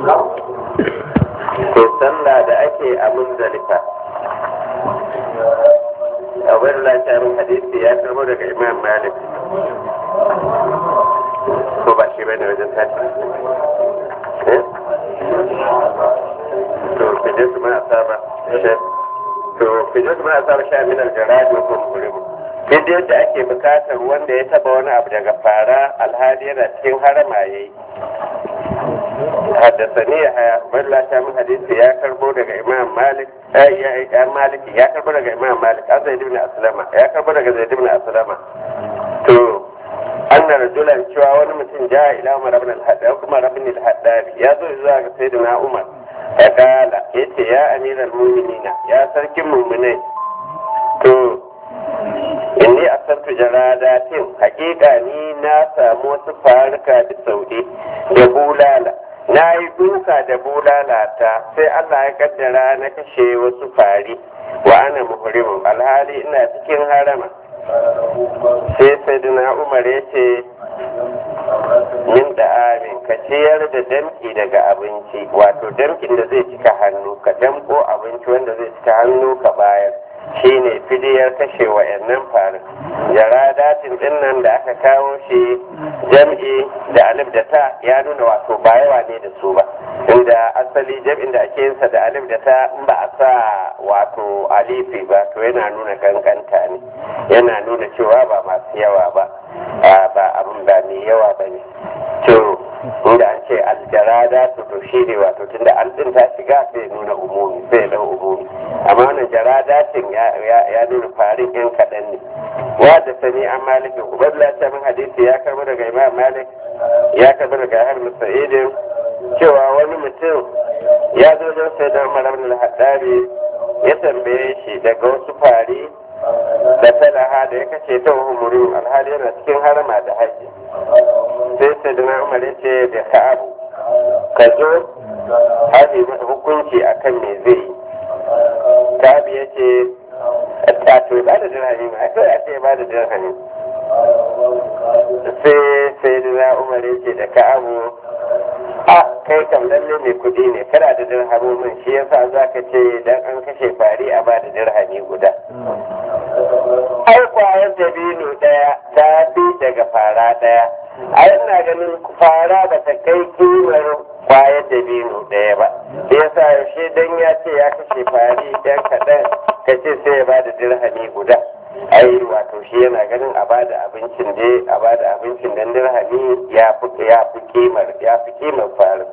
to sallah da ake a munzalifa abin lafiyar hadisi ya karbo daga imam malik ko ba shi bane wajen tashi to fije su ma asaba to fije su ma asaba sha min aljarad wa kum murim duk yadda ake bukatar wanda ya taba wani abu daga fara alhali yana cikin harama yayi حدثني يحيى بن لا من حديث يا كربو دغ امام مالك اي يا مالك يا كربو دغ امام مالك زيد بن اسلم يا كربو دغ زيد بن اسلم to anna rajulan cewa wani mutum ja ila umar ibn al-haddad kuma ibn al-haddad ya zo zuwa ga sayyidina umar ya kala yace ya amiral mu'minina ya sarkin mu'minai to inni asantu jaradatin hakika ni na samu wasu faruka da sauɗi da bulala na yi duka da bulalata sai Allah ya kaddara na kashe wasu fari wa ana muhrimun alhali ina cikin harama sai sayyidina umar ya ce min da amin ka ciyar da damki daga abinci wato damkin da zai cika hannu ka damko abinci wanda zai cika hannu ka bayar shine fidiyar kashe wa'annan farin jara datin din nan da aka kawo shi jam'i da alif da ta ya nuna wato ba yawa ne da su ba inda asali jam'in da ake yinsa da alif da ta in ba a sa wato alifi ba to yana nuna kankanta ne yana nuna cewa ba masu yawa ba ba abin ba mai yawa ba ne to inda an ce aljarada to to shi ne wato tunda an din ta shiga sai nuna umumi sai da umumi amma wannan jaradatin ya nuna farin yan kaɗan ne wa da sani an maliki ubarla ta min hadisi ya karbi daga imam malik ya karbi daga har musa'idin cewa wani mutum ya zo don sai da umar ibn al-haddari ya tambaye shi daga wasu fari da talaha da ya kashe ta umuru alhali yana cikin harama da haji sai sai da umar ya ce da ka'abu ka zo haji hukunci akan me zai yi ka'abu ya ce a to ba da dirhami ma kai a ce ba da dirhami sai sai da umar ya ce da ka'abu a kai kam lalle mai kudi ne kana da dirhamomin shi yasa za ka ce dan an kashe fari a ba da dirhami guda ai kwayar dabino daya ta bi daga fara daya ai ina ganin fara ba ta kai kimar kwayar dabino daya ba da yasa yaushe dan ya ce ya kashe fari dan kaɗan ka ce sai ya ba da dirhami guda ai wato shi yana ganin a bada abincin dai a bada abincin dan dirhami ya fi ya fi kimar ya fi kimar farin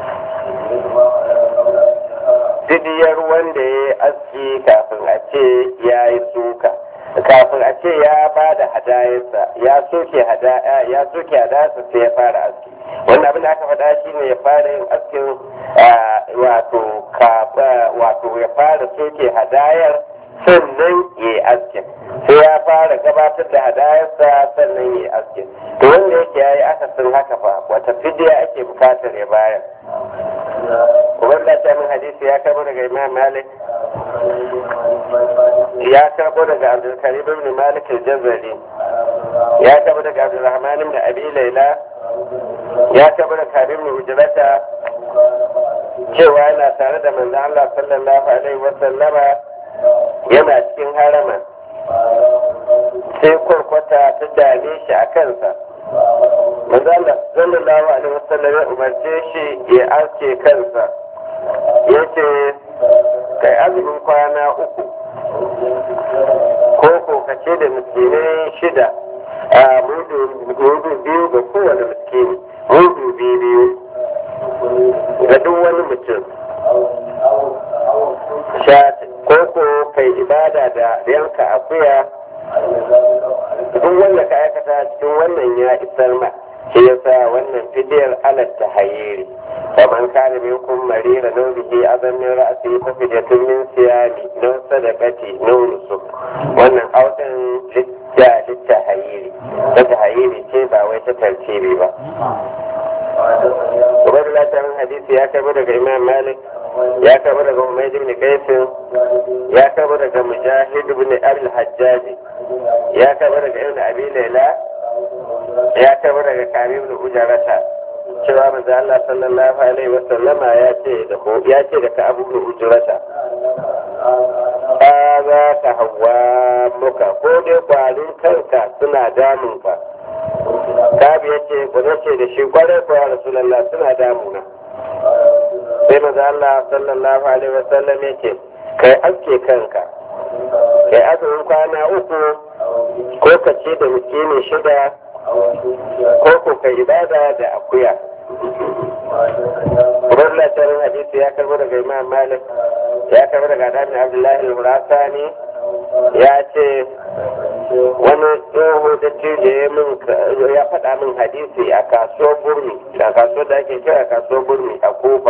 didiyar wanda ya yi aski kafin a ce ya yi suka kafin a ce ya ba da hadayarsa ya soke hadaya ya soke hadayarsa sai ya fara aski wannan abin da aka faɗa shi ne ya fara yin askin wato wato ya fara soke hadayar sannan ya yi askin sai ya fara gabatar da hadayarsa sannan ya yi askin to wanda yake ya yi akasin haka fa wata fidiya ake bukatar ya bayar wanda ta min hadisi ya karbo daga imam malik ya karbo daga abdulkarim ibn malik al-jazari ya karbo daga abdulrahman ibn abi laila ya karbo daga karim ibn ujrata cewa yana tare da manzon Allah sallallahu alaihi wa sallama yana cikin harama sai kwarkwata ta dame shi a kansa manzala sallallahu alaihi wasallam ya umarce shi ya aske kansa ya ce kai azumin kwana uku ko ko kace da miskinai shida a mudu biyu ga kowane miskini mudu biyu biyu ga duk wani mutum ko ko kai ibada da yanka akuya duk wanda ka aikata cikin wannan ya isar ma shi yasa wannan fidiyar alat ta hayiri faman kana minkum marira naw bihi azam min ra'si fa fidyatun min siyami naw sadaqati naw nusuk wannan audan litta litta hayiri ta hayiri ce ba wai ta tartibi ba Ubaidullah ta hadisi ya karbo daga Imam Malik ya karbo daga Umayyad ibn Qais ya karbo daga Mujahid ibn al-Hajjaj ya karbo daga Ibn Abi Layla ya karbo daga Karim ibn Ujarata cewa manzo Allah sallallahu alaihi wa sallama ya ce da ko ya ce da ka abu da ujurata za ka hawa muka ko dai kwarin kanka suna damun ka kabi ya ce ku ce da shi kwarai ko ya rasulullah suna damuna sai manzo Allah sallallahu alaihi wa sallam ya ce kai aske kanka kai azumin kwana uku ko ka ce da miskini shida ko ko ka ibada da akuya Rullah tarin hadisi ya karbo daga Imam Malik ya karbo daga Adami Abdullahi al-Murasani ya ce wani tsoho da cije ya faɗa min hadisi a kasuwar burmi a kasuwar da ake kira kasuwar burmi a kofa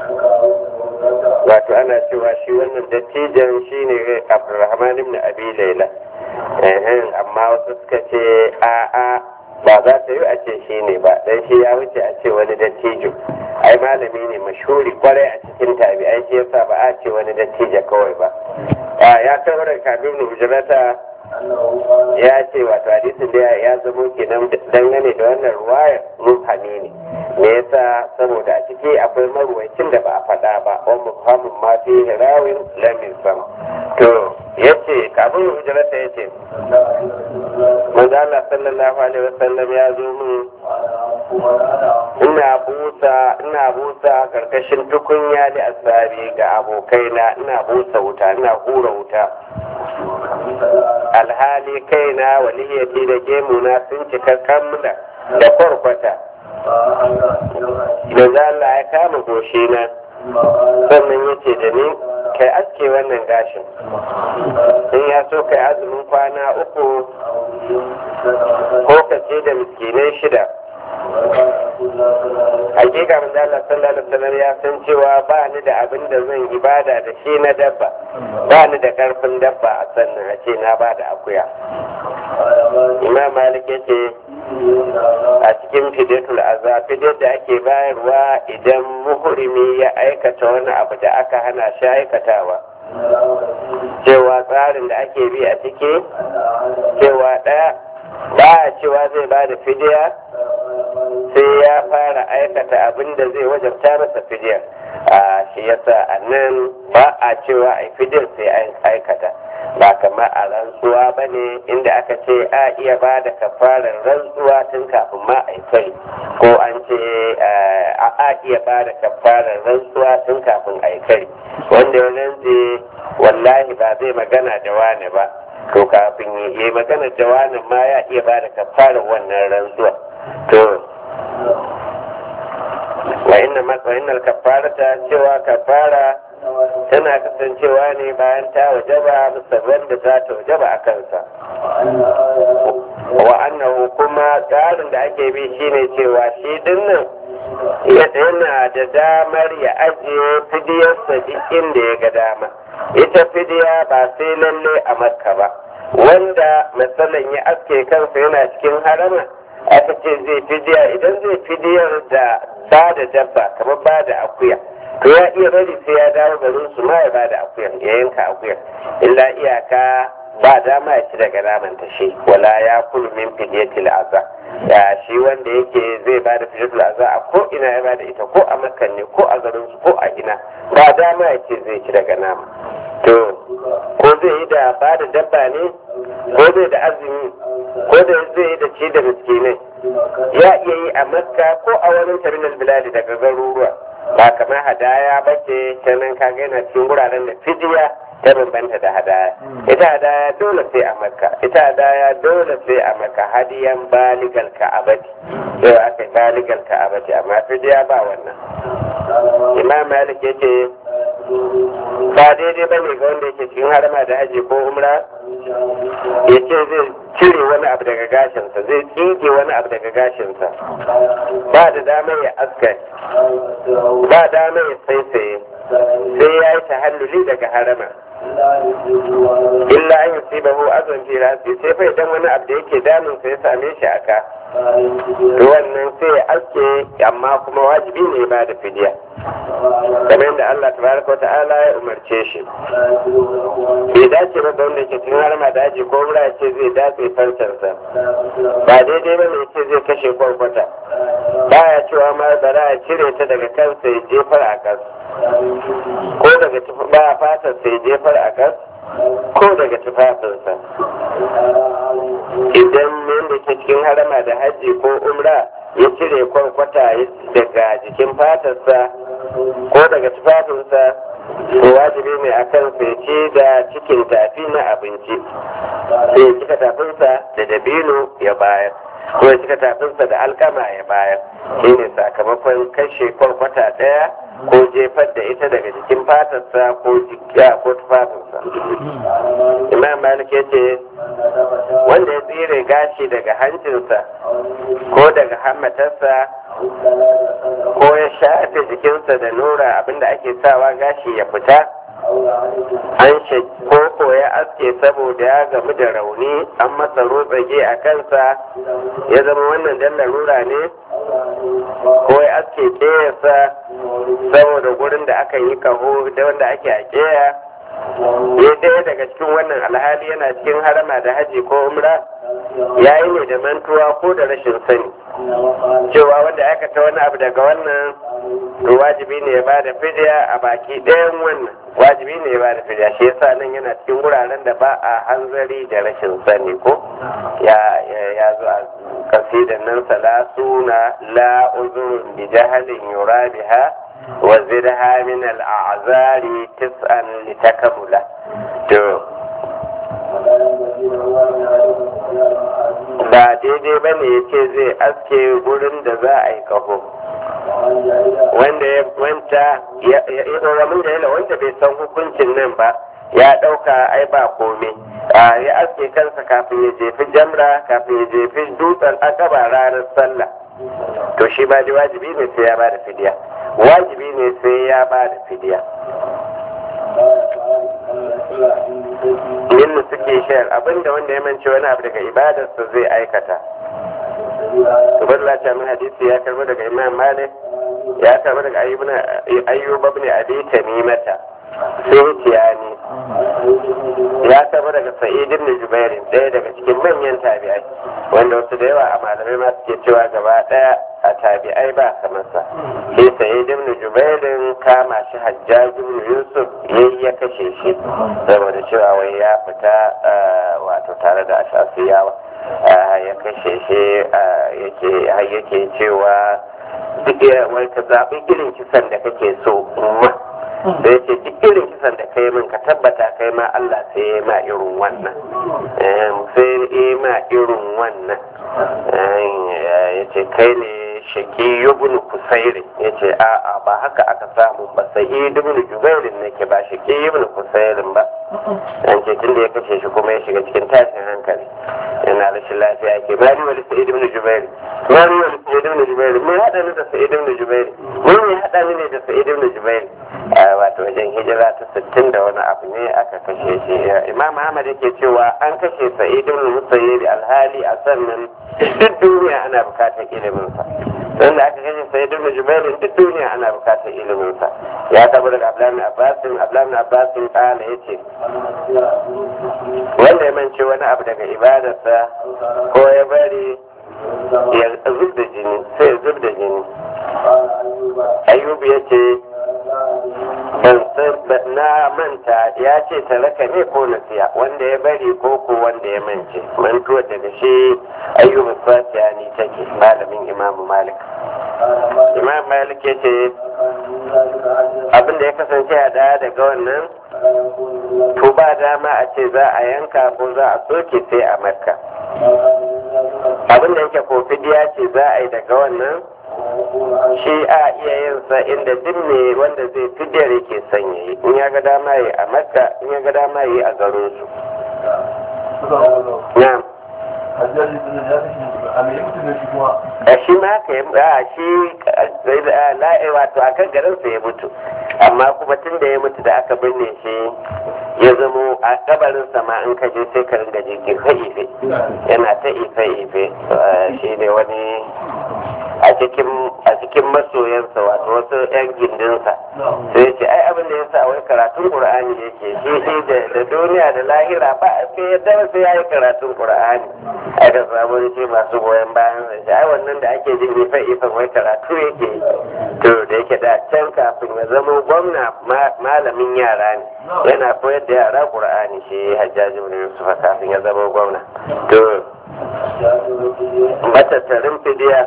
wato ana cewa shi wannan dattijan shi ne abdulrahman ibn abi laila amma wasu suka ce a'a ba za ta yi a ce shi ne ba dan shi ya wuce a ce wani dattijo ai malami ne mashuri kwarai a cikin tabi'ai shi yasa ba a ce wani dattijo kawai ba ya kai wurin kabin hujrata ya ce wato hadisin da ya zamo kenan dangane da wannan ruwayar mufhami ne me yasa saboda a ciki akwai maruwacin da ba a faɗa ba wa mufhamin ma fi hirawin lamin sam to yace kafin hujrata yace manzo Allah sallallahu alaihi wasallam ya zo min ina busa ina busa karkashin tukunya da asabi ga abokaina ina busa wuta ina hura wuta alhali kaina waliyati da gemuna sun cika kammula da kwarkwata da Allah ya kama goshina sannan ya ce da ni kai aske wannan gashin in ya so kai azumin kwana uku ko ka ce da miskinai shida hakika manzo Allah sallallahu alaihi wasallam ya san cewa ba ni da abin da zan ibada da shi na dabba ba ni da karfin dabba a sannan a ce na ba da akuya imam malik yace a cikin fidatul azza fidar da ake bayarwa idan muhrimi ya aikata wani abu da aka hana shi aikatawa cewa tsarin da ake bi a ciki cewa ɗaya ba a cewa zai ba da fidiya sai ya fara aikata abin da zai wajabta masa fidiyar a shi yasa a nan ba a cewa a fidiyar sai an aikata ba kamar a rantsuwa ba ne inda aka ce a iya ba da kafarar rantsuwa tun kafin ma a kai ko an ce a iya ba da kafarar rantsuwa tun kafin a kai wanda ya rantse wallahi ba zai magana da wani ba to kafin yi magana da wani ma ya iya ba da kafarar wannan rantsuwa to wa inna wa innal kafarata cewa kafara tana kasancewa ne bayan ta wajaba musamman da za ta wajaba a kansa wa annahu kuma tsarin da ake bi shine cewa shi dinnan yana da damar ya ajiye fidiyarsa duk inda ya ga dama ita fidiya ba sai lalle a makka ba wanda matsalan ya aske kansa yana cikin harama aka ce zai fidiya idan zai fidiyar da ba da dabba kamar ba da akuya to ya iya bari sai ya dawo garin su ma ya ba da akuyar ya yanka akuyar illa iyaka ba dama ya ci daga naman ta shi wala ya kulu min fidiyatil azza ya shi wanda yake zai ba da fidiyatil azza a ko ina ya ba da ita ko a makan ne ko a garin su ko a ina ba dama ya ce zai ci daga nama to ko zai yi da ba da dabba ne ko zai da azumi ko da zai yi da ci da miskinai ya iya yi a makka ko a wani terminal biladi daga garuruwa ba kamar hadaya ba ce canan kaga yana cikin wuraren da fidiya ta bambanta da hadaya ita hadaya dole sai a makka ita hadaya dole sai a makka hadiyan baligal ka'abati yau aka yi baligal ka'abati amma fidiya ba wannan imam malik yace ba daidai ba ne ga wanda yake cikin harama da haji ko umra ya ce zai cire wani abu daga gashinsa zai tsige wani abu daga gashinsa ba da dama ya aska ba dama ya saisaye sai ya yi tahalluli daga harama illa an yi siba hu azon fi rasi sai fa idan wani abu da yake damun sa ya same shi aka wannan sai ya aske amma kuma wajibi ne ba da fidiya kamar yadda Allah tabaraka wa ta'ala ya umarce shi bai dace ba da wanda ke cikin harma daji ko wura ce zai dace farcensa ba daidai ba ne ce zai kashe kwarkwata baya cewa ma bara a cire ta daga kansa ya jefar a kas ko daga ba fatar sai jefar a kas ko daga tufafinsa idan yadda ke cikin harama da hajji ko umra ya cire kwarkwata daga jikin fatarsa ko daga tufafinsa to wajibi ne a kan sai ce da cikin tafi na abinci sai ya cika tafinsa da dabino ya bayar ko ya cika tafinsa da alkama ya bayar shi ne sakamakon kashe kwarkwata ɗaya ko jefar da ita daga jikin fatarsa ko jikiya ko tufafinsa imam malik ya ce wanda ya tsire gashi daga hancinsa ko daga hammatarsa ko ya shafe jikinsa da nura abinda ake sawa gashi ya fita an ko ya aske saboda ya gamu da rauni an masa rotsage a kansa ya zama wannan dan larura ne ko ya aske keyarsa saboda gurin da aka yi kaho da wanda ake a keya ya ɗaya daga cikin wannan alhali yana cikin harama da haji ko umra ya yi ne da mantuwa ko da rashin sani cewa wanda aikata wani abu daga wannan to wajibi ne ya bada fidiya a baki ɗayan wannan wajibi ne ya bada fidiya shi yasa nan yana cikin wuraren da ba a hanzari da rashin sani ko ya ya zo a kasidan nan salasuna la uzurun bi jahalin yura biha wa zirha min al-a'zari tis'an litakamula to ba daidai ba ne ya ce zai aske gurin da za a yi kaho wanda ya wanta ya ramin da yana wanda bai san hukuncin nan ba ya ɗauka ai ba komai ya aske kansa kafin ya jefi jamra kafin ya jefi dutsen akaba ranar sallah to shi ba ji wajibi ne sai ya ba da fidiya wajibi ne sai ya ba da fidiya yin suke shayar abinda wanda ya mance wani abu daga ibadarsa zai aikata Ubaidullah ta min hadisi ya karbo daga Imam Malik ya karbo daga Ayyub ibn Abi Tamimata Sufyani ya karbo daga Sa'id ibn Jubair ɗaya daga cikin manyan tabi'ai wanda wasu da yawa a malamai ma suke cewa gaba ɗaya a tabi'ai ba kamar sa sai Sa'id ibn Jubair kama shi Hajjaj ibn Yusuf yayi ya kashe shi saboda cewa wai ya fita wato tare da ashasiyawa ya kashe shi yake cewa duk wai ka zaɓi irin kisan da kake so ma da ya ce duk irin kisan da kai min ka tabbata kai ma Allah sai ya ma irin wannan sai ya ma irin wannan ya ce kai ne shaki ibn kusairi ya ce a'a ba haka aka samu ba sai ibn jubairin nake ba shaki ibn kusairin ba an ce tun da ya kashe shi kuma ya shiga cikin tashin hankali yana rashin lafiya ke mari wani sa'id ibn jubair mari wani sa'id ibn jubair me hada ni da sa'id ibn jubair me ne hada ni ne da sa'id ibn jubair wato wajen hijira ta sittin da wani abu ne aka kashe shi imam ahmad yake cewa an kashe sa'id ibn musayyib alhali a sannan duk duniya ana bukatar ilimin sa dan da aka kashe sa'id ibn jubair duk duniya ana bukatar ilimin sa ya tabo daga abdullahi abbas abdullahi abbas kala yace wanda ya mance wani abu daga ibadarsa ko ya bari ya zub da jini sai ya zub da jini ayyubu ya ce na manta ya ce talaka ne ko nasiya wanda ya bari ko ko wanda ya mance mantuwar daga shi ayyubu fatiya ne take malamin imamu malik imam malik ya ce abinda ya kasance a daya daga wannan to ba dama a ce za a yanka ko za a soke sai a makka abinda yake ko fidiya ce za a yi daga wannan shi a iya yin sa inda duk ne wanda zai fidiyar yake son ya yi in ya ga dama yi a makka in ya ga dama yi a garin su na'am a shi ma ka yi a shi la'i wato a kan garinsa ya mutu amma kuma tun da ya mutu da aka binne shi ya zamo a kabarinsa ma in ka je sai ka ringa je ife ife yana ta ife ife shi ne wani a cikin a cikin masoyansa wato wasu yan gindinsa sai ya ce ai abin da ya sa wai karatun qur'ani yake shi shi da duniya da lahira ba sai ya dama sai ya yi karatun qur'ani aka samu da ce masu goyon bayan sa ai wannan da ake jin ifa ifan wai karatu yake to da yake da can kafin ya zama gwamna malamin yara ne yana koyar da yara qur'ani shi hajjaji ibn yusuf kafin ya zama gwamna to matattarin fidiya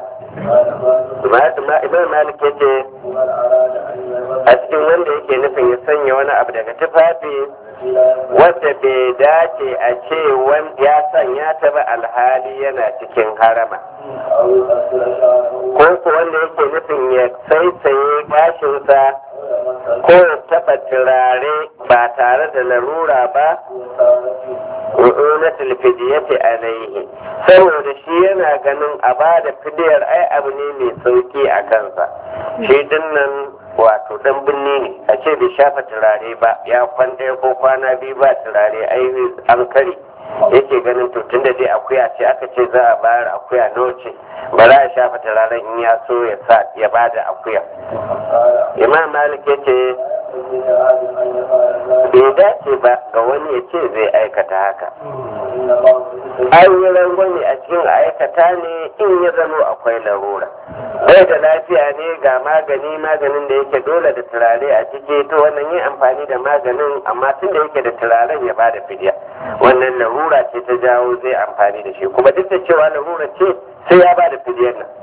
imam malik ya ce a cikin wanda yake nufin ya sanya wani abu daga tufafi wadda bai dace a ce ya sanya ta ba alhali yana cikin harama ko ku wanda yake nufin ya saisaye gashinsa ko ya taɓa turare ba tare da larura ba ru'unatul fidiyati alaihi saboda shi yana ganin a ba da fidiyar ai abu ne mai sauki a kansa shi dinnan wato dan binne ne a ce bai shafa turare ba ya kwan ɗaya ko kwana biyu ba turare ai an kare yake ganin to tunda dai akuya ce aka ce za a bayar akuya nawa ce ba za a shafa turaren in ya so ya sa ya ba da akuya imam malik ya ce bai dace ba ga wani ya ce zai aikata haka an yi rangwame a cikin aikata ne in ya zamo akwai larura bai da lafiya ne ga magani maganin da yake dole da turare a ciki to wannan yin amfani da maganin amma tun da yake da turaren ya bada fidiya wannan larura ce ta jawo zai amfani da shi kuma duk da cewa larura ce sai ya bada fidiyar nan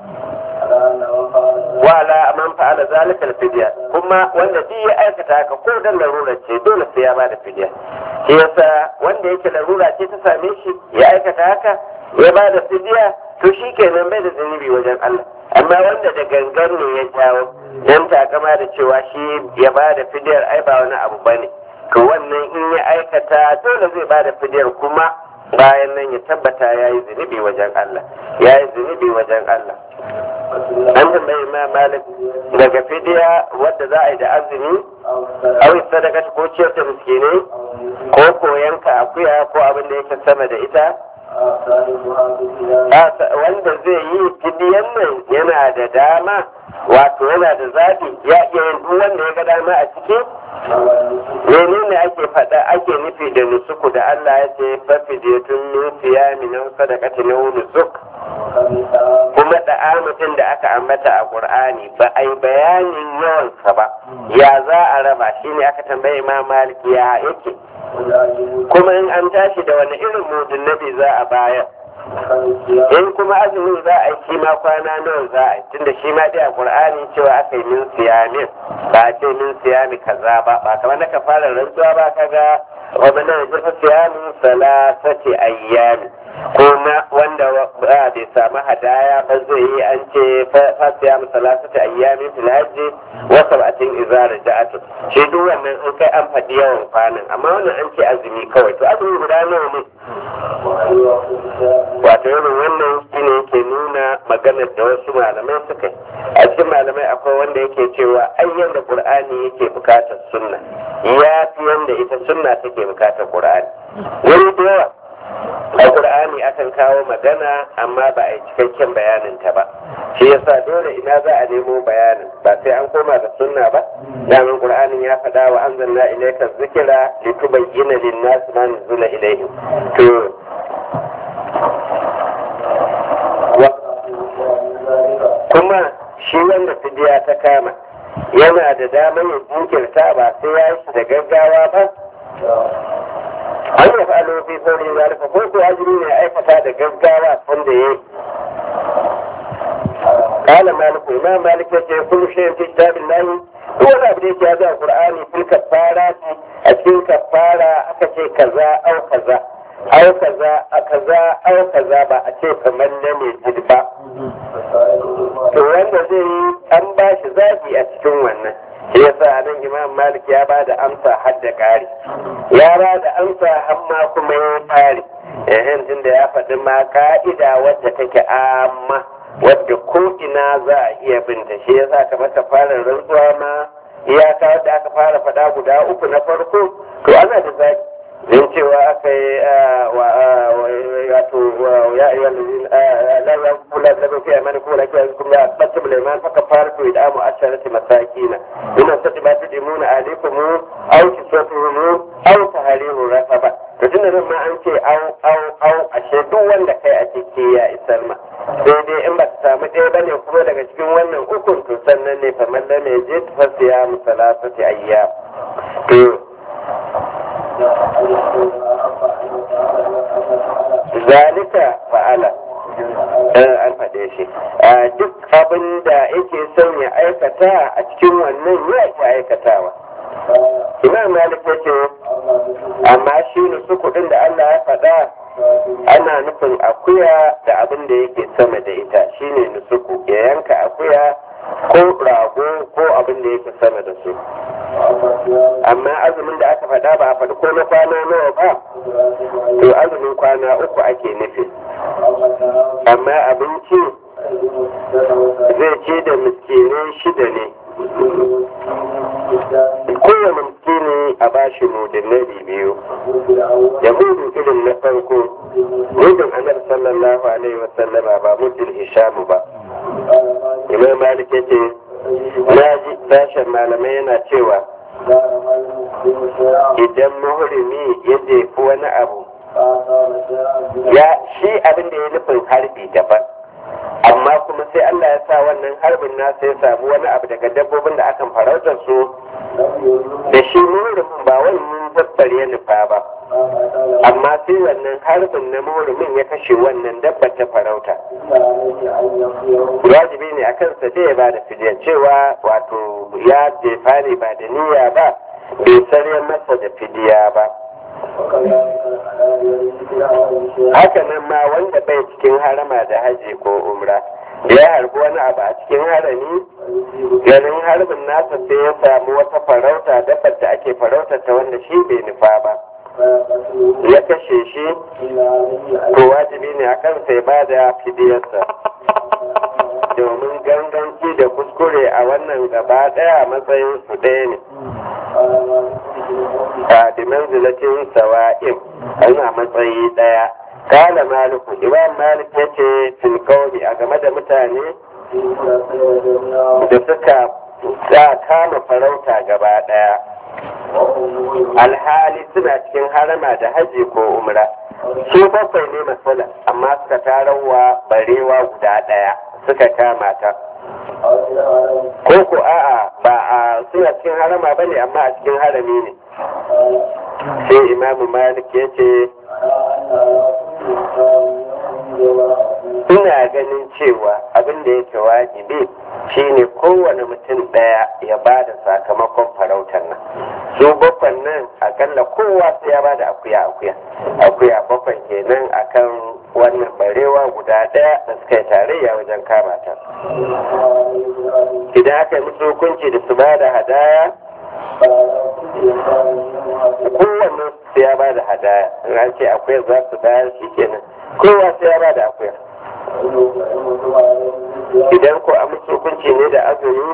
wala man fa'ala zalika al-fidya kuma wanda duk ya aikata haka ko dan larura ce dole sai ya bada fidya shi yasa wanda yake larura ce ta same shi ya aikata haka ya bada fidya to shi kenan bai da zunubi wajen Allah amma wanda da gangan ne ya jawo dan takama da cewa shi ya bada fidyar ai ba wani abu bane to wannan in ya aikata dole zai bada fidyar kuma bayan nan ya tabbata ya yi zunubi wajen Allah ya yi zunubi wajen Allah an tambayi ma malik daga fidiya wadda za a yi da azumi awi sadaka ko ciyar da miskinai ko koyanka akuya ko abin da yake sama da ita wanda zai yi fidiyan nan yana da dama wato yana da zaɓi ya iya yin duk wanda ya ga dama a ciki menene ake faɗa ake nufi da nusuku da Allah ya ce fafidiyatun min siyami nan sadaqati na nusuk kuma da mutum da aka ambata a Qur'ani ba a yi bayanin yawansa ba ya za a raba shine aka tambaye Imam Malik ya yake kuma in an tashi da wani irin mudun nabi za a bayar in kuma azumin za a yi shi ma kwana nawa za a yi tunda shi ma dai a qur'ani cewa aka yi min siyamin ba a ce min siyami kaza ba ba kamar na ka fara rantsuwa ba kaga wa mana jirfa siyamin salasati ayyami ko na wanda bai samu hadaya ba zai yi an ce fa siyamu salasati ayyami fil hajji wa sab'atin idza raja'atu shi duk wannan an kai an faɗi yawan kwanan amma wannan an ce azumi kawai to azumi guda nawa ne wato irin wannan shine yake nuna maganar da wasu malamai suka yi a cikin malamai akwai wanda yake cewa ai yanda qur'ani yake bukatar sunna ya fi yanda ita sunna take bukatar qur'ani wani da yawa a qur'ani akan kawo magana amma ba a yi cikakken bayanin ta ba shi yasa dole ina za a nemo bayanin ba sai an koma da sunna ba damin qur'anin ya faɗa wa anzalna ilayka dhikra litubayyana lin-nas ma nuzila ilayhim to kuma shi wanda fidiya ta kama yana da damar ya jinkirta ba sai ya yi da gaggawa ba an yi fa'alo fi saurin zalika ko ko azumi ne aikata da gaggawa wanda ya yi قال مالك إمام مالك يقول كل شيء في كتاب الله هو لا بديك هذا القرآن في الكفارات أكيد كفارة أكشي كذا أو كذا أو كذا كذا أو كذا ba a ce kamar na mai jirba to wanda zai yi an ba shi zafi a cikin wannan shi yasa nan imam malik ya ba da amsa har da ƙari ya ba da amsa amma kuma ya ƙari ehem tunda ya faɗi ma ka'ida wadda take amma wadda ko ina za a iya binta shi yasa kamar ta fara rantsuwa ma iyaka wadda aka fara faɗa guda uku na farko to ana da zaki don cewa aka yi wato ya iya lalata kula da mafi a mani kula kiyar kuma ya ɓata buleman faka fara to idan mu ashara ta masakina ina sati ba ta dimuna alaikum au ki sotu mu au ta harihu rafa ba to tun da ma an ce au au au ashe duk wanda kai a ciki ya isar ma sai dai in ba ta samu ɗaya bane kuma daga cikin wannan ukun to sannan ne kamar da mai je ta fasiya musalasati ayya to zalika fa'ala an faɗe shi duk abin da yake son ya aikata a cikin wannan ya ke aikatawa imam malik ya ce amma shi nusu kuɗin da allah ya faɗa ana nufin akuya da abin da yake sama da ita shine nusuku ya yanka akuya ko rago ko abin da yake sama da su amma azumin da aka faɗa ba a faɗi ko na kwana nawa ba to azumin kwana uku ake nufi amma abinci zai ce da miskinai shida ne kowane miskini a bashi mudinari biyu da mudu irin na farko mudin anar sallallahu alaihi wasallama ba mudin hishamu ba imam malik ya ce na ji sashen malamai yana cewa idan muhrimi ya jefi wani abu ya shi abin da ya nufin harbi daban amma kuma sai Allah ya sa wannan harbin nasa ya samu wani abu daga dabbobin da akan farautar su da shi muhrimin ba wannan dabbar ya nufa ba amma sai wannan harbin na muhrimin ya kashe wannan dabbar ta farauta wajibi ne a kansa da ya ba da fidiyar cewa wato ya jefa ne ba da niyya ba bai sarya masa da fidiya ba haka nan ma wanda bai cikin harama da haji ko umra da ya harbi wani abu a cikin harami ganin harbin nasa sai ya samu wata farauta dabbar da ake farautar ta wanda shi bai nufa ba ya kashe shi to wajibi ne a kansa ya bada fidiyarsa domin ganganci da kuskure a wannan gaba daya matsayin su ɗaya ne a dimanzilatin sawa'in ana matsayi daya kala maliku imam malik ya ce filkauni a game da mutane da suka sa kama farauta gaba daya alhali suna cikin harama da haji ko umra su bakwai ne matsala amma suka tarawa barewa guda daya suka kama ta ko ko a'a ba a suna cikin harama bane amma a cikin harami ne sai imamu malik ya ce ina ganin cewa abin da yake wajibi shine kowane mutum ɗaya ya ba da sakamakon farautar nan su bakwan nan akalla kowa sai ya ba da akuya akuya akuya bakwan kenan akan wannan barewa guda ɗaya da suka yi tarayya wajen kama ta idan aka yi musu hukunci da su ba da hadaya kowanne sai ya ba da hadaya in an ce akuya za su bayar shi kenan kowa sai ya ba da akuya idan ko a musu hukunci ne da azumi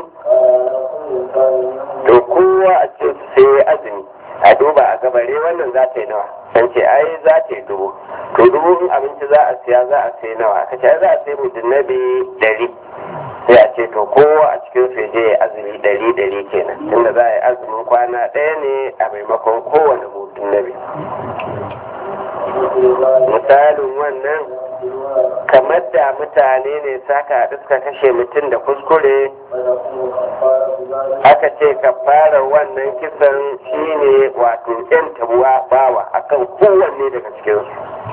to kowa a ce sai ya azumi a duba a gabare wannan za ta yi nawa an ce ai za ta yi dubu to dubu in abinci za a siya za a sai nawa aka ce za a sai mutum nabi dari sai a ce to kowa a cikin su je ya azumi dari dari kenan tunda za a yi azumin kwana ɗaya ne a maimakon kowane mutum nabi misalin wannan kamar da mutane ne saka haɗu suka kashe mutum da kuskure aka ce ka fara wannan kisan shine wato yan tabuwa bawa akan kowanne daga cikinsu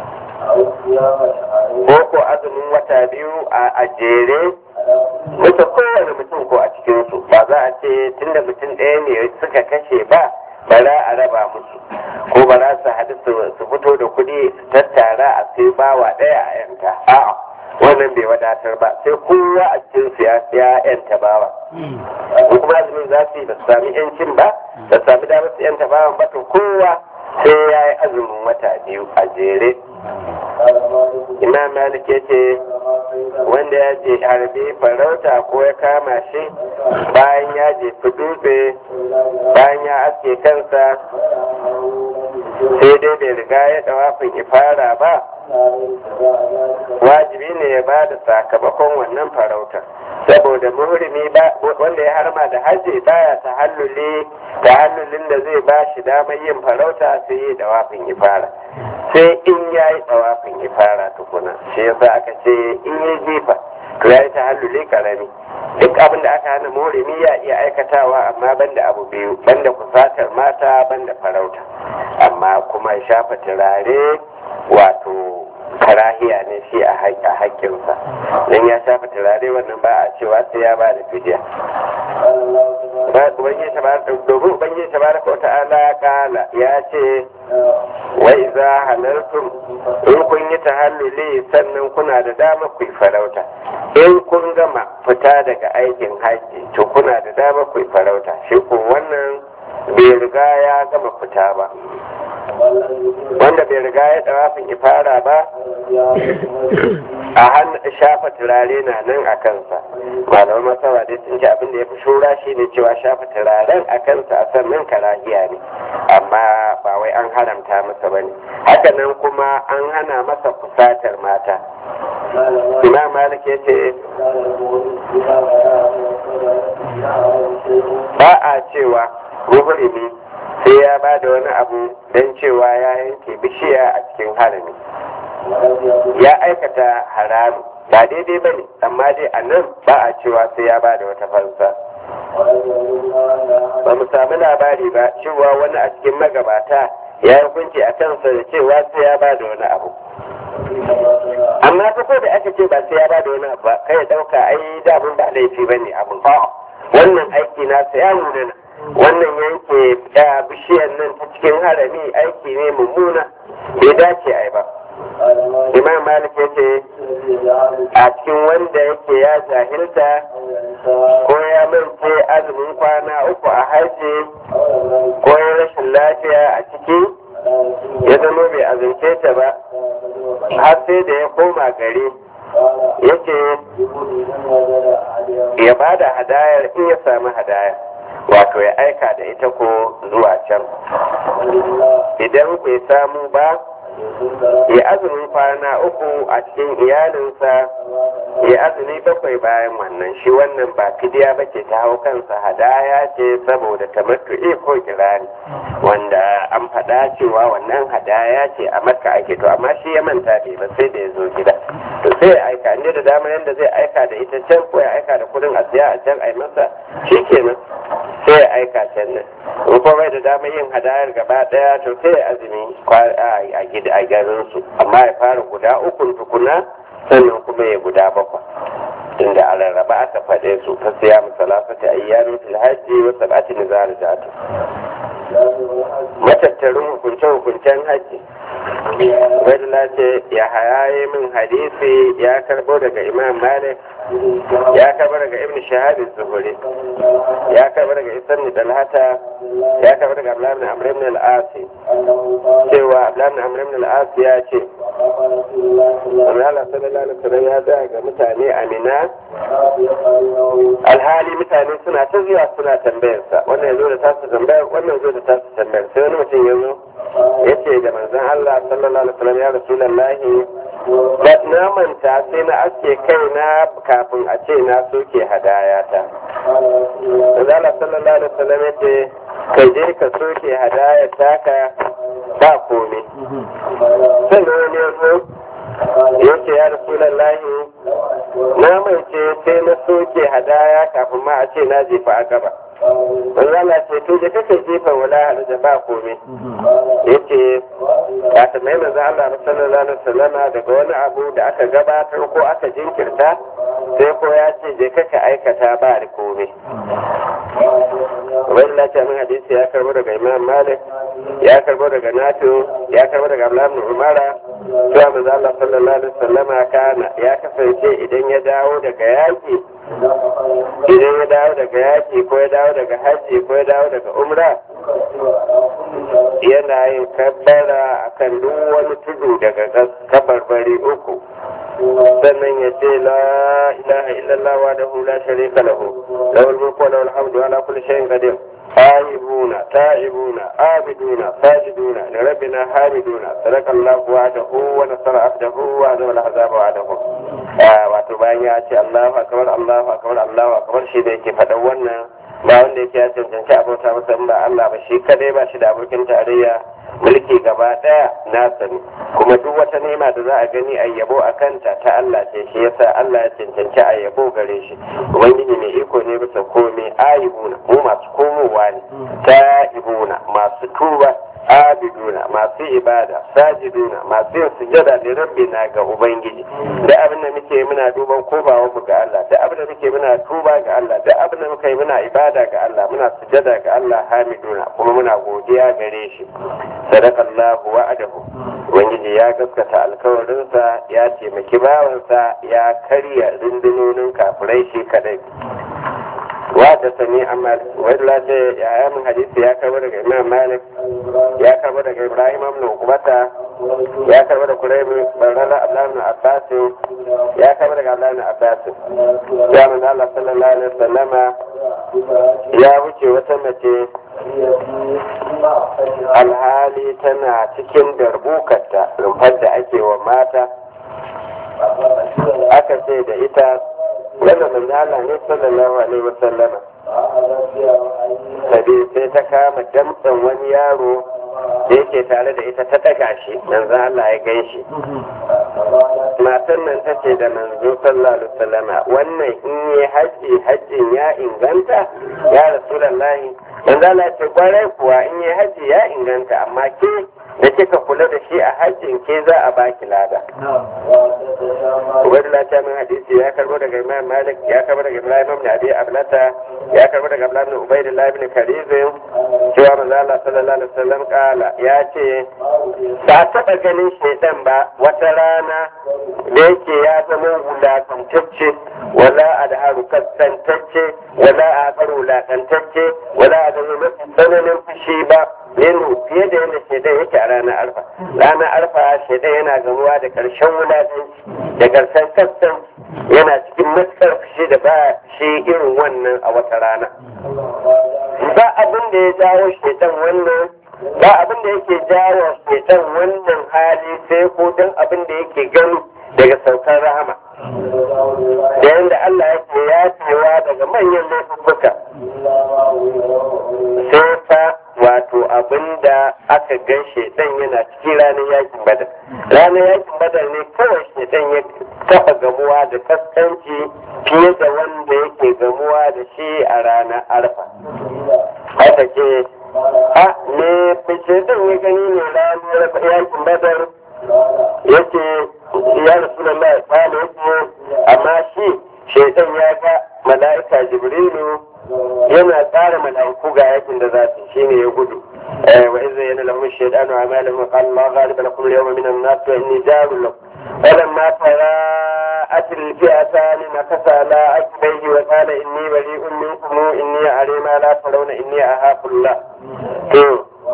ko ko azumin wata biyu a jere mutu kowane mutum ko a cikinsu ba za a ce tunda mutum ɗaya ne suka kashe ba bara a raba musu ko ba za su haɗu su fito da kuɗi su tattara a sai bawa ɗaya a yanka a'a wannan bai wadatar ba sai kowa a cikin su ya yanta bawa ko kuma azumin za su yi ba su sami yancin ba ba su sami damar su yanta bawan ba to kowa sai ya yi azumin wata biyu a jere imam malik ya ce wanda ya je harbe farauta ko ya kama shi bayan ya jefi dutse bayan ya aske kansa sai dai bai riga ya dawafin ifara ba wajibi ne ya ba da sakamakon wannan farauta saboda muhrimi ba wanda ya harma da hajji baya ta halluli da hallulin da zai ba shi damar yin farauta sai yi dawafin ifara sai in ya yi dawafin ifara tukuna shi yasa aka ce in yi jifa to ya yi ta halluli karami duk abin da aka hana muhrimi ya iya aikatawa amma banda abu biyu banda kusatar mata banda farauta amma kuma shafa turare wato karahiya ne shi a haƙƙinsa don ya shafa turare wannan ba a cewa sai ya ba da fidiya domin ubangiji tabaraka wa ta'ala kala ya ce wai za halartum in kun yi tahalluli sannan kuna da dama ku yi farauta in kun gama fita daga aikin haji to kuna da dama ku yi farauta shi ko wannan bai riga ya gama fita ba wanda bai riga ya dawafin ifara ba a hannu shafa turare na nan a kansa malaman masawa dai sun ce abin da ya fi shura shi ne cewa shafa turaren a kansa a sannan karahiya ne amma ba wai an haramta masa ba ne hakanan kuma an hana masa fusatar mata imam malik ya ce ba a cewa muhrimi sai ya ba da wani abu don cewa ya yanke bishiya a cikin harami ya aikata haramu ba daidai ba ne amma dai a nan ba a cewa sai ya ba da wata fansa ba mu sami labari ba cewa wani a cikin magabata ya yi hukunci a kansa da cewa sai ya ba da wani abu amma fa ko da aka ce ba sai ya ba da wani abu ba kai ya dauka ai damun ba laifi ba ne abin wannan aiki nasa ya nuna wannan yanke bishiyar nan ta cikin harami aiki ne mummuna bai dace ai ba imam malik ya ce a cikin wanda yake ya jahilta ko ya mance azumin kwana uku a haji ko ya rashin lafiya a ciki ya zama bai azumce ta ba har sai da ya koma gari yake ya ba da hadayar in ya sami hadayar wato ya aika da ita ko zuwa can idan bai samu ba ya azumin kwana uku a cikin iyalinsa ya azumi bakwai bayan wannan shi wannan ba fidiya ba ce ta hau kansa hadaya ce saboda tamattu'i ko kirani wanda an faɗa cewa wannan hadaya ce a makka ake to amma shi ya manta bai ba sai da ya zo gida to sai ya aika inda da dama yanda zai aika da ita can ko ya aika da kudin a siya a can ai masa shi kenan sai ya aika can nan in kuma bai da dama yin hadayar gaba daya to sai ya azumi a gida a garin su amma ya fara guda ukun tukuna sannan kuma ya guda bakwai inda a rarraba aka faɗe su ta siya musalafata ayyamin fil hajji wa sab'ati nizar jatu matattarin hukunce-hukuncen hajji Ubaidullah ce ya hayaye min hadisi ya karbo daga Imam Malik ya karbo daga Ibn Shahab Zuhuri ya karbo daga Isan Dalhata ya karbo daga Abdullah ibn Amr ibn al-Asi cewa Abdullah ibn Amr ibn al-Asi ya ce Allah sallallahu alaihi wasallam ya da ga mutane Amina alhali mutane suna ta zuwa suna tambayarsa wannan ya zo da tasu tambayar wannan zo da tasu tambayar sai wani mutum ya zo ya ce da manzon Allah sallallahu alaihi wasallam ya rasulullahi da na manta sai na aske kaina kafin a ce na soke hadaya ta manzon Allah sallallahu alaihi wasallam ya ce ka je ka soke hadaya taka ba komai sannan wani ya zo ya ce ya rasulullahi na mance sai na soke hadaya kafin ma a ce na jefa a gaba Allah ce to da kake jefa wala halaja ba komai yace ya tambayi manzo Allah sallallahu alaihi wasallam daga wani abu da aka gabatar ko aka jinkirta sai ko ya ce je kaka aikata ba da komai Ubaidullah ce min hadisi ya karbo daga Imam Malik ya karbo daga Nafi ya karbo daga Abdullah ibn Umara cewa manzo Allah sallallahu alaihi wasallam kana ya kasance idan ya dawo daga yaki idan ya dawo daga yaki ko ya dawo daga hajji ko ya dawo daga umra yana yin kabbara akan duk wani tudu daga kabarbari uku sannan ya ce la ilaha illallah wa da la sharika lahu lahul mulku wa lahul hamdu ala kulli shay'in qadir آيبون تائبون عابدون ساجدون لربنا حامدون صدق الله وعده ونصر عبده وعزم الأحزاب وعده wato bayan ya ce Allahu akbar Allahu akbar Allahu akbar shi da yake faɗan wannan ba wanda yake ya cancanci abota masa in ba Allah ba shi kadai ba shi da abokin tarayya mulki gaba daya nasa ne kuma duk wata nema da za a gani a yabo a kanta ta Allah ce shi yasa Allah ya cancanci a yabo gare shi ubangiji mai iko ne bisa komai ayibuna mu masu komowa ne ta'ibuna masu tuba abiduna masu ibada sajiduna masu yin sujada da rabbina ga ubangiji da abin da muke muna duban kobawa mu ga Allah da abin da muke muna tuba ga Allah da abin da muke muna ibada ga Allah muna sujada ga Allah hamiduna kuma muna godiya gare shi sadakallahu wa'adahu ubangiji ya gaskata alkawarinsa ya taimaki bawansa ya karya rundunonin kafirai shi kadai wata sani amma wadda ce ya min hadisi ya karbo daga imam malik ya karbo daga ibrahim ibn ukbata ya karbo da kuraibu barara abdullahi ibn abbas ya karbo daga abdullahi ibn abbas ya manzo Allah sallallahu alaihi wasallama ya wuce wata mace alhali tana cikin darbukarta rumfar da ake wa mata aka ce da ita wanda manzo Allah ne sallallahu alaihi wasallama tabi sai ta kama damtsan wani yaro da yake tare da ita ta daga shi manzo Allah ya gan shi matan nan ta ce da manzo sallallahu alaihi wasallama wannan in yi haji hajjin ya inganta ya rasulullahi manzo Allah ya ce kwarai kuwa in yi haji ya inganta amma ke da kika kula da shi a hajjin ke za a baki lada. Ubaidullah ta min hadisi ya karbo daga Imam Malik ya karbo daga Ibrahim ibn Abi Ablata ya karbo daga Abdullah ibn Ubaidullah ibn Karizim cewa manzo Allah sallallahu alaihi wasallam kala ya ce ba taba ganin shaitan ba wata rana da yake ya zama wulakantacce wala adharu kasantacce wala aqaru wulakantacce wala adamu mafi tsananin fushi ba yano fiye da yadda shaidan yake a ranar arfa ranar arfa shaidan yana gamuwa da karshen wulatanci da karshen kastan yana cikin matukar fushi da ba shi irin wannan a wata rana ba abin da ya jawo shaidan wannan ba abin da yake jawo shaidan wannan hali sai ko don abin da yake gani daga saukar rahama da yadda Allah yake yafewa daga manyan laifuka sai fa wato abinda aka gan shedan yana cikin ranar yakin badar ranar yakin badar ne kawai shedan ya taba gamuwa da kaskanci fiye da wanda yake gamuwa da shi a ranar arfa haka ce a ne shedan ya gani ne ranar yakin badar yake ya rasu da mai kwale yake amma shi shedan ya ga mala'ika jibrilu yana tsara mala'iku ga yakin da za su shine ya gudu wa idza yana lahum shaytanu a'malahum wa qala Allah ghaliba lakum al-yawma min an-nas wa inni jarun lakum falamma tara'at al-fi'atan nakasa la akbayhi wa qala inni bari'un minkum inni a'lamu ma la tarawna inni ahafu Allah to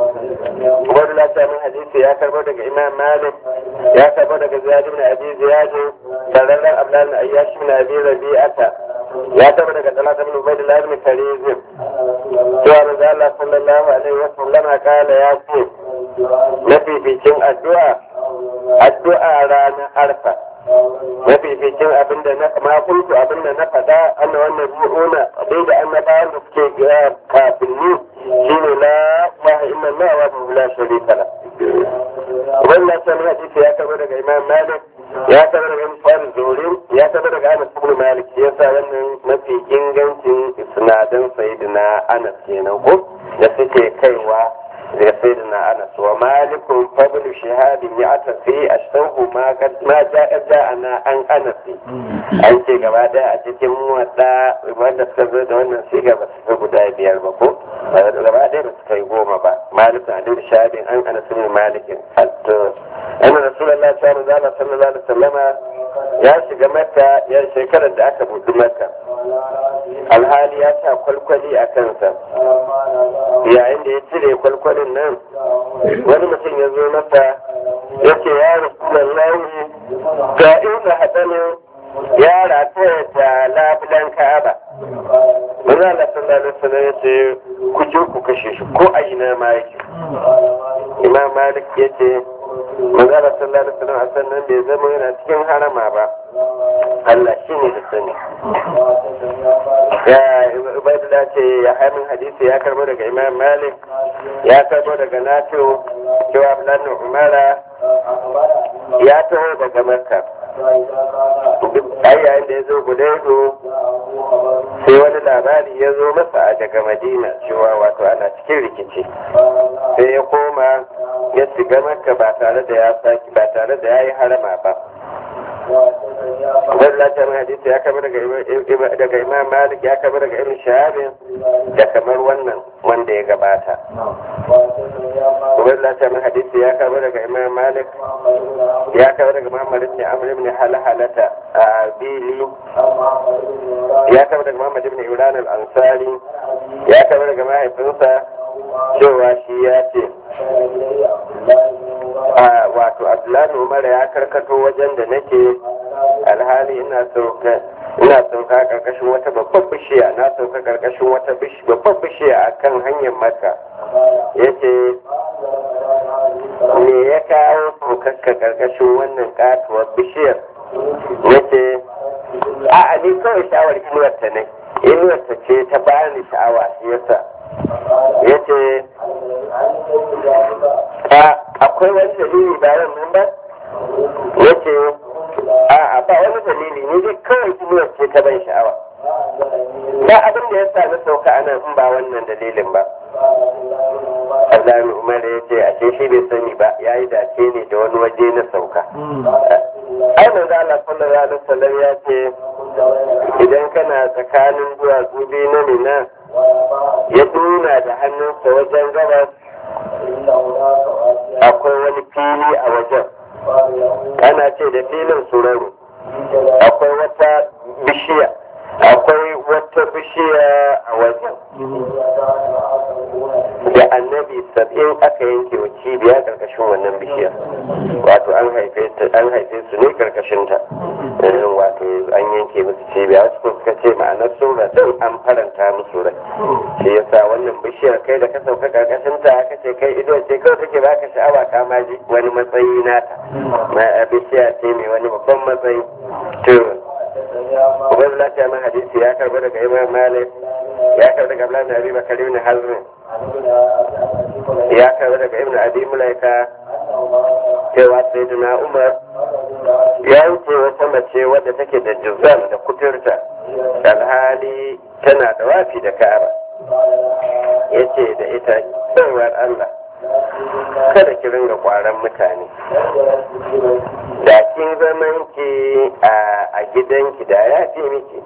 wani lata min hadisi ya karbo daga imam malik ya karbo daga ziyad ibn abi ziyad sararren ablan ayyash ibn abi rabi'ata ya karbo daga talata ibn ubaydillah ibn karizim cewa manzo Allah sallallahu alaihi wa sallam kala ya ce mafificin addu'a addu'a ranar arfa mafificin abinda na ma kuntu abinda na faɗa anna wannan mu'una dai da annabawan da suke kafin ni shine la ilaha illallah wa la sharika la wannan sai hadisi ya karbo daga imam malik ya karbo daga imam zurin ya karbo daga anas ibn malik yasa wannan mafi ingancin isnadan sayyidina anas kenan ko da suke kaiwa daga sayyidina anas wa malikun fadlu shahadin ya atafi ashtahu ma ma ja'a ja'ana an anas an ce gaba daya a cikin wadda wanda suka zo da wannan siga ba su guda biyar ba ko gaba daya ba su kai goma ba malikun adil shahadin an anas ibn malikin hatta anna rasulullahi sallallahu alaihi wasallama ya shiga makka ya shekarar da aka buɗi makka alhali ya sa kwalkwali a kansa yayin da ya cire kwalkwalin nan wani mutum ya zo masa ya ce ya rasulullahi ga inda haɗanin ya rataya da labulan ka'aba Wani Allah sallallahu alaihi wasallam ya ce ku je ku kashe shi ko a ina ma yake imam malik ya ce manzala sallallahu alaihi wasallam a sannan bai zama yana cikin harama ba Allah shi ne da sani ya ubaidullah ce ya haimin hadisi ya karbo daga imam malik ya karbo daga nafi'u cewa abdullahi umara ya taho daga makka ai yayin da ya zo gudaido sai wani labari ya zo masa a daga madina cewa wato ana cikin rikici sai ya koma ya shiga makka ba tare da ya saki ba tare da ya yi harama ba Wadda ta mai hadisi ya kama daga Imam Malik ya kama daga Ibn Shahabin da kamar wannan wanda ya gabata. Wadda ta mai hadisi ya kama daga Imam Malik ya kama daga Muhammad ibn Amr ibn Halhalata a Bili ya kama daga Muhammad ibn Imran al-Ansari ya kama daga mahaifinsa cewa shi ya ce wato Abdullahi Umar ya karkato wajen da nake alhali ina sauka ina sauka karkashin wata babbar bishiya na sauka karkashin wata babbar bishiya a kan hanyar maka ya ce me ya kawo saukakka karkashin wannan katuwar bishiyar ya ce a ni kawai sha'awar inuwarta ne inuwarta ce ta bani sha'awa shi yasa ya ce akwai wani dalili bayan nan ba ya ce a'a ba wani dalili ne dai kawai inuwar ce ta ban sha'awa ba abin da ya sa na sauka a nan in ba wannan dalilin ba Allah Umar ya ce a ce shi bai sani ba ya yi dace ne da wani waje na sauka ai manzo Allah sallallahu alaihi wasallam ya ce idan kana tsakanin duwatsu biyu na Mina ya nuna da hannunsa wajen gabas akwai wani fili a wajen ana ce da filin suraro akwai wata bishiya akwai wata bishiya a wajen da annabi sab'in aka yanke wa cibiya karkashin wannan bishiyar wato an haife an haife su ne karkashin ta wato an yanke musu cibiya wasu kuma suka ce ma'anar sura din an faranta musu rai shi yasa wannan bishiyar kai da ka sauka karkashin ta aka ce kai ido ce kawai take baka sha'awa ka ma ji wani matsayi nata bishiya ce mai wani babban matsayi to Ubaid lafiya man hadisi ya karbi daga Imam Malik ya karbi daga Abdullahi Abi Bakar ibn Hazm ya karbi daga Ibn Abi Mulaika cewa Sayyidina Umar ya wuce wata mace wadda take da juzam da kuturta alhali tana da wafi da Ka'aba yace da ita tsawar Allah kada ki ringa kwaran mutane da kin zaman ki a gidanki da ya fi miki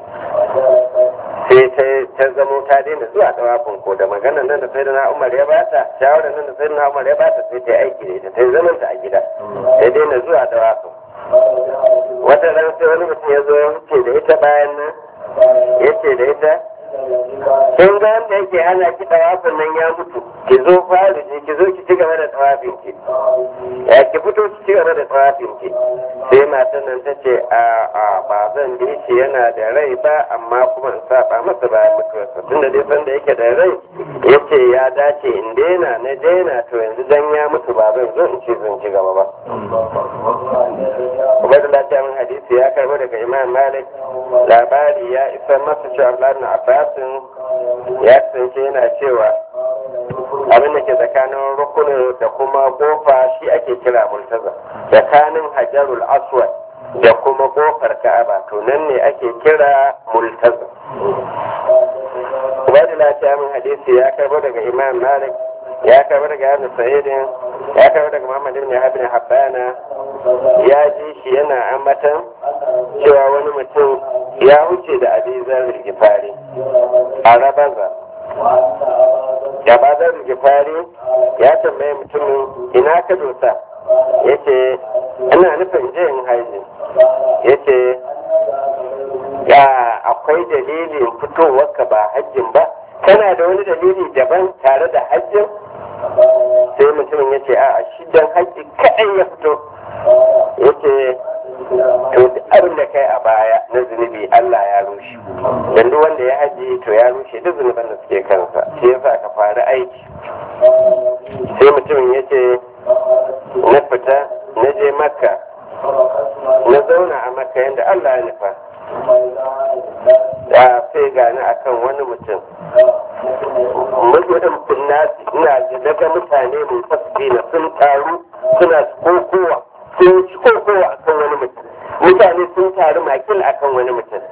sai ta zamo ta daina zuwa tsawafin ko da magana nan da sai da na umar ya bata shawarar nan da sai da na umar ya bata sai ta aiki da ita ta zaman ta a gida sai daina zuwa tsawafin wata ran sai wani mutum ya zo ya wuce da ita bayan nan ya ce da ita in ga wanda yake hana ki tawafin nan ya mutu ki zo fari ki zo ki ci gaba da tawafin ki ya ki fito ki ci gaba da tawafin ki sai matan nan ta ce a a ba zan bi shi yana da rai ba amma kuma in saba masa bayan mutuwarsa tunda dai san da yake da rai yace ya dace in daina na daina to yanzu dan ya mutu ba zan zo in ci zan ci gaba ba Ubaidullah ta min hadisi ya karbo daga Imam Malik labari ya isa masa cewa Abdullahi ibn Abbas ya kasance yana cewa abin da ke tsakanin rukunin da kuma kofa shi ake kira multaza tsakanin hajarul aswad da kuma kofar ka'aba to nan ne ake kira multaza Ubaidullah ta min hadisi ya karbo daga Imam Malik ya karbo daga Ibn Sa'idin ya karbo daga Muhammad ibn Habib Habbana ya ji shi yana ambatan cewa wani mutum ya wuce da abizar gifari a rabaza da bazar gifari ya tambaye mutumin ina ka dosa ya ce ina nufin je in haiji ya ce ya akwai dalilin fitowarka ba hajjin ba kana da wani dalili daban tare da hajjin sai mutumin ya ce a shi don hajji kaɗai ya fito ya ce to duk abin da kai a baya na zunubi Allah ya rushe dan duk wanda ya haji to ya rushe duk zunuban da suke kansa shi yasa ka fara fara aiki sai mutumin ya ce na fita na je makka na zauna a makka yadda allah ya nufa ya sai gani akan wani mutum mutum nasi ina da daga mutane mai fasfi na sun taru suna kokowa sun ci kokowa akan wani mutum mutane sun taru makil akan wani mutum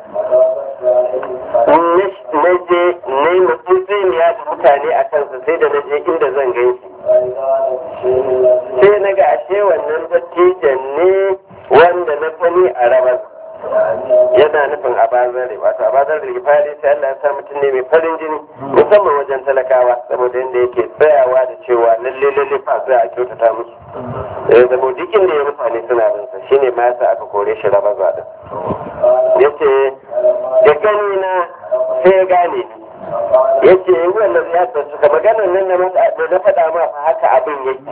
na je na yi mutsiniya da mutane a kansa sai da na je inda zan gan shi sai na ga ashe wannan dattijan ne wanda na sani a rabar yana nufin abazare wato abazare da fari sai Allah ya sa mutum ne mai farin jini musamman wajen talakawa saboda yadda yake tsayawa da cewa lalle lalle fa sai a kyautata musu eh zama duk inda ya mutane suna bin sa shine ma yasa aka kore shi raba zaɗin yace da gani na sai ya gane ni yace yi wannan ya suka maganar nan na na faɗa ma fa haka abin yake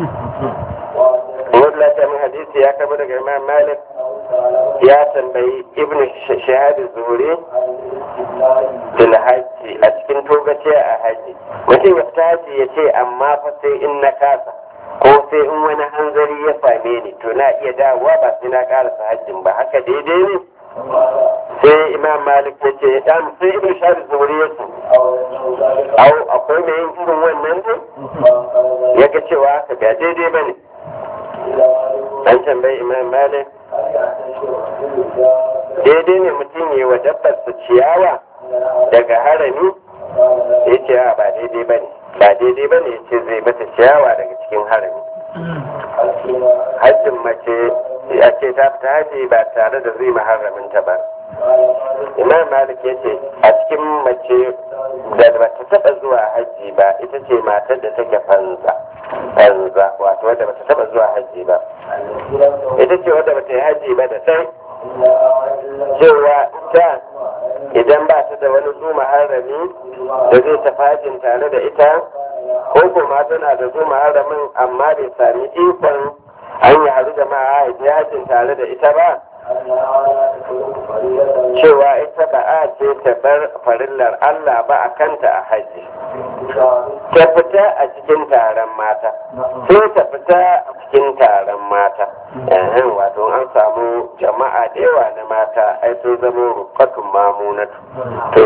Wadda ta min hadisi ya kama daga Imam Malik ya tambayi Ibn Shahab Zuhri fil hajji a cikin togace a haji. Mutum ya fita haji ya ce amma fa sai in na kasa ko sai in wani hanzari ya same ni to na iya dawowa ba sai na karasa hajjin ba haka daidai ne. sai imam malik ya ce dan sai ibn shahab zuhri ya ce au akwai mai yin irin wannan ne ya ga cewa haka ba daidai ba ne an tambayi imam malik daidai ne mutum yi wa dabbar su ciyawa daga harami ya ce ba daidai ba ne ba daidai ba ne ya ce zai mata ciyawa daga cikin harami hajjin mace ya ce ta fita haji ba tare da zai maharaminta ba imam malik ya ce a cikin mace da ba ta taba zuwa haji ba ita ce matar da take fanza fanza wato wadda ba ta taba zuwa haji ba ita ce wadda ba ta yi haji ba da sai cewa ita idan ba ta da wani zu maharami da zai tafi hajin tare da ita ko kuma tana da zu maharamin amma bai sami ikon an yi haru da ma'a hajjin tare da ita ba cewa ita ba a ce ta bar farillar Allah ba a kanta a haji ta fita a cikin taron mata sai ta fita a cikin taron mata yayin wato an samu jama'a da yawa na mata ai sun zama rukatun mamunatu to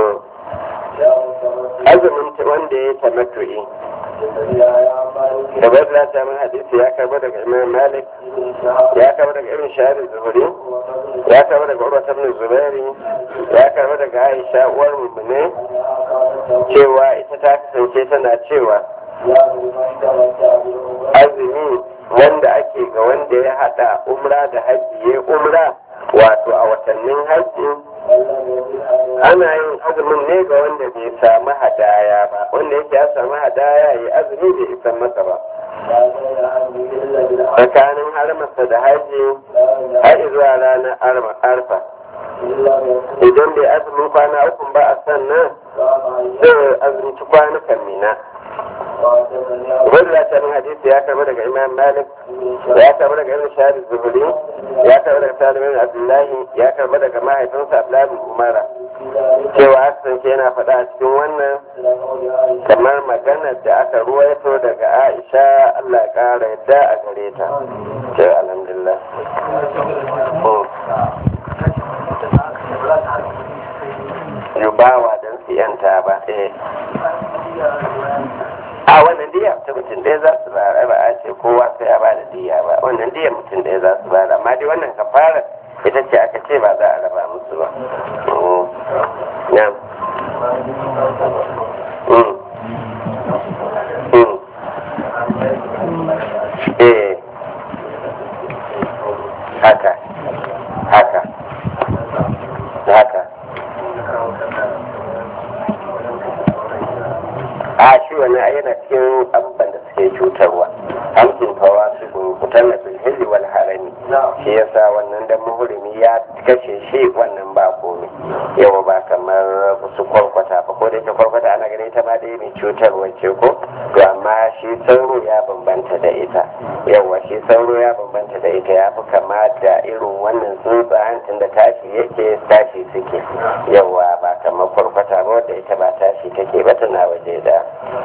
azumin wanda ya tamattu'i da bai da ta min hadisi ya karba daga imam malik ya karba daga irin shahari zuhuri ya karba daga urwa ibn zubairi ya karba daga aisha uwar mummune cewa ita ta kasance tana cewa azumi wanda ake ga wanda ya hada umra da hajji ya umra wato a watannin hajji ana yin azumin ne ga wanda bai samu hadaya ba wanda yake ya samu hadaya ya azumi bai isan masa ba tsakanin harmarsa da haji har zuwa ranar arfa idan bai azumin kwana uku ba a sannan zai azumci kwanukan mina wanda ta min hadisi ya karbi daga imam malik ya karbi daga ibn shahid zuhuri ya karbi daga salim bin abdullahi ya karbi daga mahaifinsa abdullahi bin umara cewa kasance yana faɗa a cikin wannan kamar maganar da aka ruwaito daga aisha allah ya ƙara yadda a gare ta ce alhamdulillah yubawa don su yanta ba eh a wannan diya ta mutum ɗaya za su bara ba a ce kowa sai a ba da diya ba wannan diya mutum ɗaya za su bara amma dai wannan kafara ita ce aka ce ba za a raba musu ba eh haka haka haka a shi wani a yana cikin abubuwan da suke cutarwa hamsin fawa su gurgutar na filhilli wal harami shi yasa wannan da muhurimi ya kashe shi wannan ba komai yawa ba kamar su kwarkwata ba ko da ita kwarkwata ana ganin ita ma dai mai cutarwa ce ko to amma shi sauro ya bambanta da ita yawa shi sauro ya bambanta da ita ya fi kama da irin wannan tsuntsayen tun da tashi yake tashi suke yawa ba kamar kwarkwata ba wadda ita ba tashi take ba tana waje da